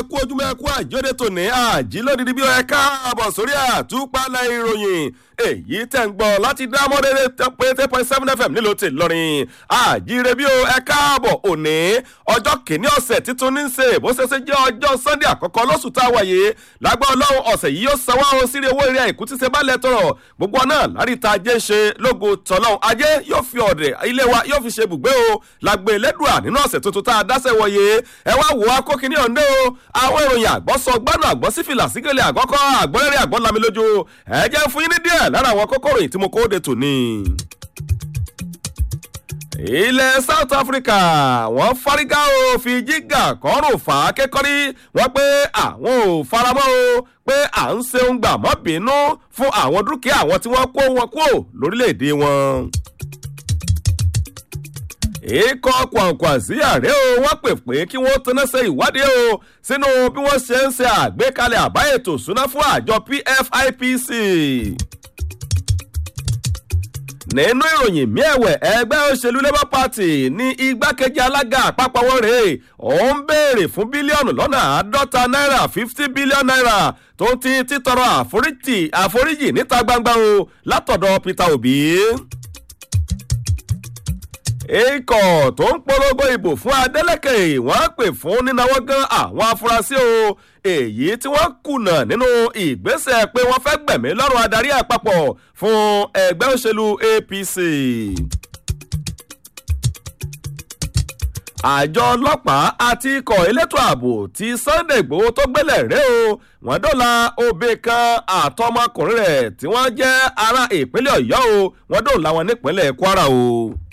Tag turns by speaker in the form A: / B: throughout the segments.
A: kú ojúmọ́ ẹ kú àjọdẹ tòní àjí lódìdí bí ẹ káàbọ̀ sórí àtúpalẹ̀ ìròyìn èyí tẹ̀ ń gbọ́ láti dá mọ́rẹ́rẹ́ pé ten point seven fm nílò tè lọ́rin àjíire bí o ẹ káàbọ̀ òní ọjọ́ kìíní ọ̀sẹ̀ títún ní ṣe bó ṣe ṣe jẹ́ ọjọ́ sunday àkọ́kọ́ lóṣù tá a wáyé lágbá ọlọ́run ọ̀sẹ̀ yìí yóò sanwó àwọn sírí owó eré àìkú tí ṣe bá lẹ̀ tọrọ gbogbo náà láríta ajé ṣe lógo tọ́lọ́run ajé yóò fi ọ̀dẹ̀ ilé wa yóò fi ṣe ibùgbé o lágbé lẹ́dùà nínú ọ̀sẹ̀ tuntun tá a dáṣẹ́ wọ̀nyé ẹ wá wò á kó kíní ọ̀ndẹ́ o àwọn ìròyìn àgbọ̀sọ gbánú àgbọ̀sífìlà sígẹ̀lẹ̀ àgọ́kọ́ àgbọ̀rẹ́rẹ́ àgbọ̀lami lójú ẹ jẹ́ fún yín ní díẹ̀ lára àwọn kókó ròyìn tí mo kó de tòní. ilẹ̀ south africa wọ́n fárígá o fi jígà kọ́rùn fà á kékọ́rí wọ́n pé àwọn ò faramọ́ o pé à ń ṣeun gbà mọ́ bínú fún àwọn dúkìá àwọn tí wọ́n kó wọn kúrò lórílẹ̀‐èdè wọn ikọ̀ kwàǹkwàǹsí ààrẹ o wọ́n pè pé kí wọ́n tanná ṣe ìwádìí o sínú bí wọ́n ṣe ń ṣe àgbékalẹ̀ àbá ètò ìṣúná fún àjọ pfipc. nínú ìròyìn miẹ̀wẹ̀ ẹgbẹ́ òṣèlú labour party ní igbákejì alága àpapọ̀ wọn rèé ó ń béèrè fún bílíọ̀nù lọ́nà àádọ́ta náírà fifty billion naira tó ń ti títọrọ àforíjì níta gbangba o látọ̀dọ̀ peter obi ikọ̀ tó ń polongo ìbò fún adeleke wọ́n pè fún nínáwó gan àwọn afurasí o èyí tí wọ́n kùnà nínú ìgbésẹ̀ pé wọ́n fẹ́ gbẹ̀mí lọ́rùn adarí àpapọ̀ fún ẹgbẹ́ òṣèlú apc. àjọ ọlọ́pàá àti ikọ̀ elétò ààbò ti sunday igbòho tó gbélẹ̀ rẹ́ o wọ́n dọ́là òbí kan àtọmọkùnrin rẹ̀ tí wọ́n jẹ́ ará ìpínlẹ̀ ọ̀yọ́ o wọ́n dọ́là wọn nípínlẹ̀ kwara o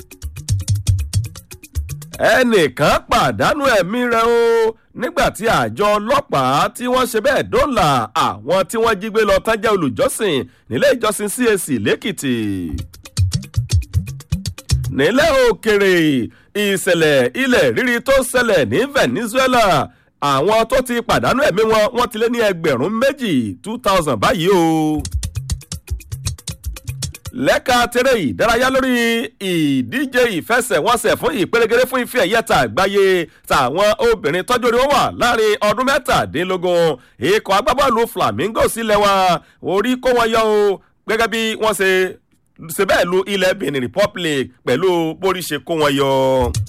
A: ẹnìkan pàdánù ẹ̀mí rẹ̀ o nígbà tí àjọ ọlọ́pàá tí wọ́n ṣe bẹ́ẹ̀ dọ́là àwọn tí wọ́n jí gbé lọ tán jẹ́ olùjọ́sìn nílé ìjọsìn cac lẹ́kìtì. nílẹ̀ òkèrè ìṣẹ̀lẹ̀ ilẹ̀ rírí tó ṣẹlẹ̀ ní venezuela àwọn tó ti pàdánù ẹ̀mí wọn wọ́n ti lé ní ẹgbẹ̀rún méjì two thousand báyìí o lẹ́ka tẹ́rẹ̀ ìdárayá lórí ìdíje ìfẹsẹ̀wọnsẹ̀ fún ìpèrègèrè fún ife ẹ̀yẹ́ta àgbáyé tàwọn obìnrin tọ́jú orí wọn wà láàrin ọdún mẹ́tàdínlógún ikọ̀ agbábọ́ọ̀lù flamingo sílẹ̀ wa orí kó wọn yọ o gẹ́gẹ́ bí wọ́n ṣe ṣe bẹ́ẹ̀ lu ilẹ̀ benin republic pẹ̀lú bórí ṣe kó wọn yọ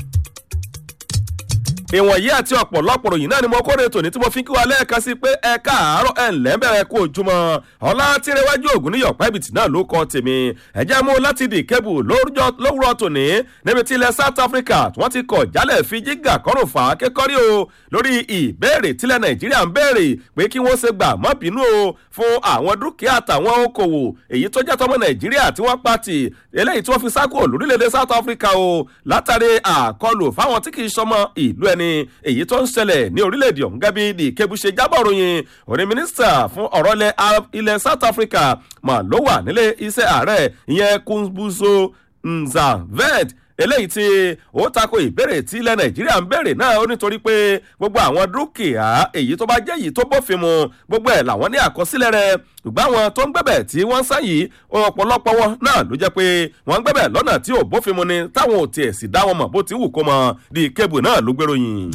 A: ìwọ̀nyí àti ọ̀pọ̀lọpọ̀ ròyìn náà ni mo kóre tòní tí mo fi kí wa lẹ́ẹ̀kan sí pé ẹ káàárọ̀ ẹ̀ ńlẹ́ bẹ̀rẹ̀ kó ojúmọ́ ọ̀la tìrẹwájú ògùn níyọ̀ pẹ́bìtì náà ló kọ́ tèmi ẹ̀jẹ̀ mú láti dì kébù lówùrọ̀ tòní níbi tí ilẹ̀ south africa wọ́n ti kọ̀ jálẹ̀ fi jígà kọ́rùn fà á kékọ́rí o lórí ìbéèrè tílẹ̀ nàìjíríà ń béèrè pé kí wọ́n ṣe gbà mọ́ bínú o fún àwọn dúkìá àtàwọn okòwò èyí tó jẹ́ tọmọ nàìjíríà tí wọ́n pàtì eléyìí tí wọ́n fi sákò lórílẹ̀‐èdè south africa o látàrí àkọlù fáwọn tí kì í sọmọ ìlú ẹni ni èyí tó ń ṣẹlẹ̀ ní orílẹ̀-èdè ọ̀hún gẹ́bí di kébù ṣe jábọ̀ ròyìn òní mínísítà fún ọ̀rọ̀ ilẹ̀ south africa mà ló wà nílé iṣẹ́ ààrẹ ìyẹn kúnbùsọ nzavet eléyìí tí ó tako ìbéèrè tí ilẹ̀ nàìjíríà ń béèrè náà ó nítorí pé gbogbo àwọn dúkìá èyí tó bá jẹ́ èyí tó bófin mu gbogbo ẹ̀ làwọn ní àkọsílẹ̀ rẹ̀ ṣùgbọ́n àwọn tó ń gbẹ̀bẹ̀ tí wọ́n ń sá yìí ọ̀pọ̀lọpọ̀ wọn náà ló jẹ́ pé wọ́n ń gbẹ̀bẹ̀ lọ́nà tí ò bófin mu ni táwọn ò tiẹ̀ sì dá wọn mọ̀ bó ti wù kó mọ di kébù náà ló gbèròyìn.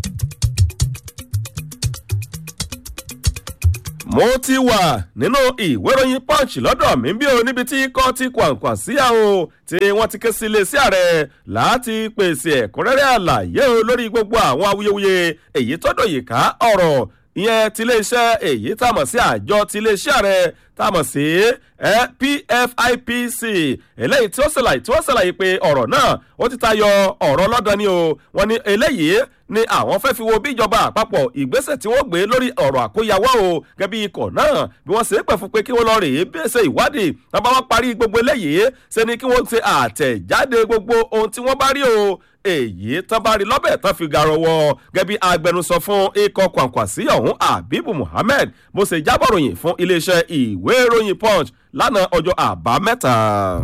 A: mo ti wà nínú ìwé ìròyìn punch lọ́dọ̀ mi bí o níbi tí kọ́ ti kwàǹkwà síyà o tí wọ́n ti ké sí iléeṣẹ́ ààrẹ láti pèsè ẹ̀kúnrẹ́rẹ́ àlàyé o lórí gbogbo àwọn awuyewuye èyí tọ́dọ̀ yìí ká ọ̀rọ̀ ìyẹn tiléeṣẹ́ èyí tá a mọ̀ sí àjọ tiléeṣẹ́ ààrẹ tá a mọ̀ sí pfipc eléyìí tí ó ṣàlàyé tí wọ́n ṣàlàyé pé ọ̀rọ̀ náà ó ti tayọ ọ̀rọ̀ lọ́dọ̀ ni o wọ́n ní eléyìí ni àwọn fẹ́ fi wo bí ìjọba àpapọ̀ ìgbésẹ̀ tí wọ́n gbé lórí ọ̀rọ̀ àkóyawọ́ o gẹ́bí ikọ̀ náà bí wọ́n ṣe é pẹ̀ fún pé kí wọ́n lọ rèé bí ṣe ìwádìí náà bá wọ́n parí gbogbo eléyìí ṣe ni kí wọ́n ṣe àtẹ̀jáde gbogbo ohun tí wọ́n bá rí o èyí tán bá rí lọ́bẹ̀ tán fi gàrọ̀ wọ gẹ́bí agbẹnusọ fún ikọ̀ kwàǹkwàsí ọ̀hún abibu muhammed bó ṣe jábọ̀ ròyìn fún iléeṣẹ́ ìwé ìròyìn punch lánàá ọjọ́ àbámẹ́ta.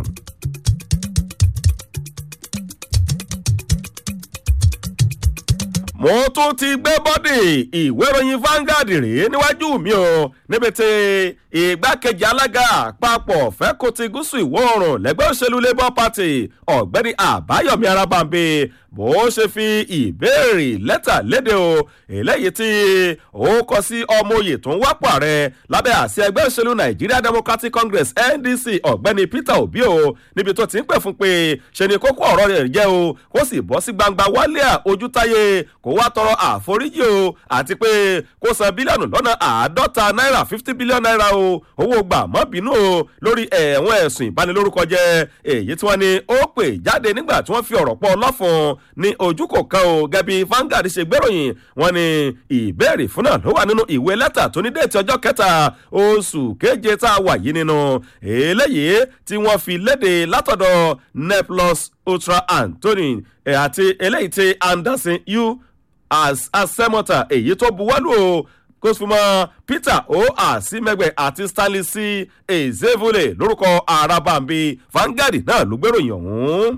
A: mo tún ti gbé bọ́dì ìwé ìròyìn Vanguard rèé níwájú mi o níbi tí ìgbákejì alága àpapọ̀ fẹ́kọ̀tì gúúsù ìwọ̀ oòrùn lẹ́gbẹ́ òṣèlú labour party ọ̀gbẹ́ni àbáyọ̀mí arábàǹbẹ̀ bó ṣe fi ìbéèrè lẹ́tà léde o eléyìí tí ó kọ sí ọmọ oyè tó ń wápò ààrẹ lábẹ́ àṣẹ ẹgbẹ́ òṣèlú nigeria democratic congress ndc ọ̀gbẹ́ni peter obi o níbi tó ti ń pè fún pé ṣe ni kókó ọ̀rọ̀ rẹ̀ jẹ́ o kó sì bọ́ sí gbangba wálé ojútáyé kó wá tọrọ àforíjì o àti pé kó san bílíọ̀nù lọ́nà àádọ́ta náírà fifty billion naira o owó gbà mọ́ bínú o lórí ẹ̀wọ̀n ẹ̀sùn ìbanilórúkọ jẹ́ èyí tí wọ́n ní ó pè jáde nígbà tí wọ́n fi ọ̀rọ̀ pọ̀ lọ́fun ní ojú kò kan o gẹ́bí Vanguard ṣe gbéròyìn wọ́n ní ìbéèrè fún náà ló wà nínú ìwé lẹ́tà tó ní déètì ọjọ́ kẹta oṣù keje tá a wà yìí nínú eléyìí tí wọ́n fi léde látọ̀dọ̀ neplos ultra anthony àti eléyìí tí anderson u as asemota èyí tó buwọ́lù o kó sì mọ peter o àsìmẹgbẹ àti stanley c ezevule lórúkọ arabambi Vanguard náà ló gbéròyìn ọ̀hún.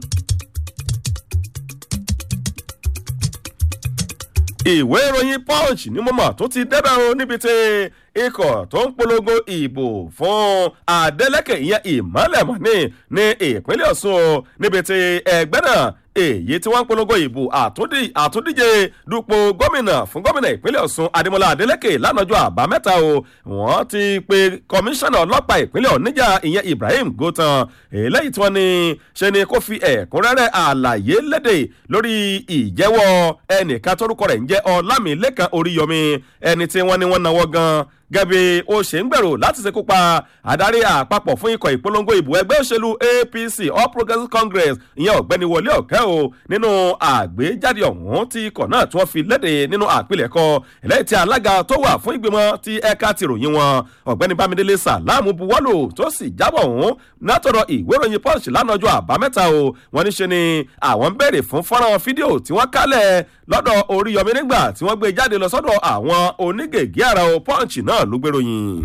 A: ìwé ìròyìn punch ní mọ́mọ́ tó ti débẹ̀ o níbi tí ikọ̀ tó ń polongo ìbò fún adeleke ìyẹn ìmọ̀lẹ́mọ̀ní ní ìpínlẹ̀ ọ̀ṣun o níbi tí ẹgbẹ́ náà èyí tí wọ́n ń polongo ìbò àtúndíje dupò gómìnà fún gómìnà ìpínlẹ̀ ọ̀ṣun adémọlá adélèké lánàjọ́ àbámẹ́ta o wọ́n ti pe kọmíṣánná ọlọ́pàá ìpínlẹ̀ oníjà ìyẹn ibrahim gotan eléyìí tí wọ́n ní ṣe ni kó fi ẹ̀kúnrẹ́rẹ́ àlàyé léde lórí ìjẹ́wọ́ ẹnìkan tórúkọ rẹ̀ ń jẹ́ ọlámilẹ́kan oríyọmi ẹni tí wọ́n ní wọ́n náwó gan-an gẹ́bí ó ṣe ń gbèrò láti ṣekú pa adarí àpapọ̀ fún ikọ̀ ìpolongo ìbò ẹgbẹ́ òṣèlú apc all progressives congress ìyẹn ọ̀gbẹ́ni wọlé ọ̀kẹ́ o nínú àgbéjáde ọ̀hún tí ikọ̀ náà tí wọ́n fi léde nínú àpilẹ̀kọ eléyìí tí alága tó wà fún ìgbìmọ̀ ti ẹ̀ka ti ròyìn wọn ọ̀gbẹ́ni bámidélé sàlámù buwọ́lù tó sì jábọ̀ ọ̀hún látọ̀dọ̀ ìwé ìròyìn punch lánàá ọjọ́ àbámẹ́ta o wọ́n ní ṣe ni àwọn ń béèrè fún fọ́nrán fídíò tí wọ́n kálẹ̀ lọ́dọ̀ oríyọmí nígbà tí wọ́n gbé jáde lọ sọ́dọ̀ àwọn onígègé àrà o punch náà ló gbèròyìn.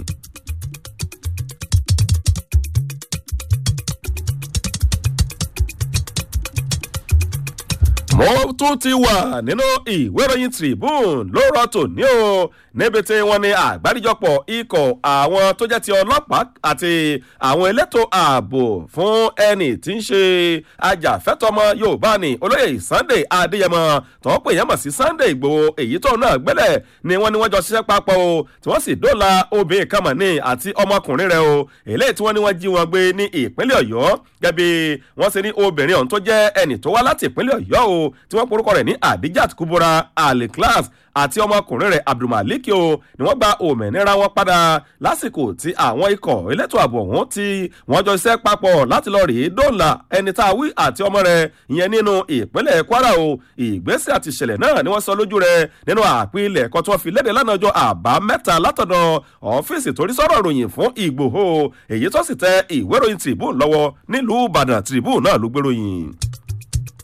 A: mo tún ti wà nínú ìwé ìròyìn tribune lóòrọ̀ tòní o níbi tí wọ́n ní àgbáríjọpọ̀ ikọ̀ àwọn tó jẹ́ ti ọlọ́pàá àti àwọn elétò ààbò fún ẹni tí ń ṣe ajàfẹ́tọ̀mọ yorùbá ni olóyè sunday adéyẹmọ tó ń pè yẹn mọ̀ sí sunday ìgbòho èyí tó náà gbẹ́lẹ̀ ni wọ́n ní wọ́n jọ ṣiṣẹ́ papọ̀ o tí wọ́n sì dóòlà obìnrin kan mọ̀ ní àti ọmọkùnrin rẹ̀ o eléyìí tí wọ́n ní wọ́n jí wọn gbé ní ìpínlẹ̀ ọ̀yọ́ gẹ́bí wọ́n ṣe ní obìnrin ọ̀hún tó jẹ́ ẹni tó wá láti ìpínlẹ̀ ọ̀yọ́ o tí wọ́n porúkọ rẹ̀ ní adijat kubura aliklas àti ọmọkùnrin rẹ̀ abdulmalik o ni wọ́n gba òmìnira wọn padà lásìkò tí àwọn ikọ̀ elétò ààbò ọ̀hún tí wọ́n jọ iṣẹ́ papọ̀ láti lọ rèé dóòlà ẹni tá a wí àti ọmọ rẹ̀ ìyẹn nínú ìpínlẹ̀ kwara o ìgbésẹ̀ àti ìṣẹ̀lẹ̀ náà ni wọ́n sọ lójú rẹ̀ nínú àpilẹ̀ ẹ̀kọ́ tí wọ́n fi léde lánàá ọjọ́ àbámẹ́ta látọ̀dọ̀ ọ́fíìsì torí sọ̀rọ̀ ròyìn fún ìgbòho èyí tó sì tẹ ìwé ìròyìn tribune lọ́wọ́ nílùú ìbàdàn tribune náà ló gbéròyìn.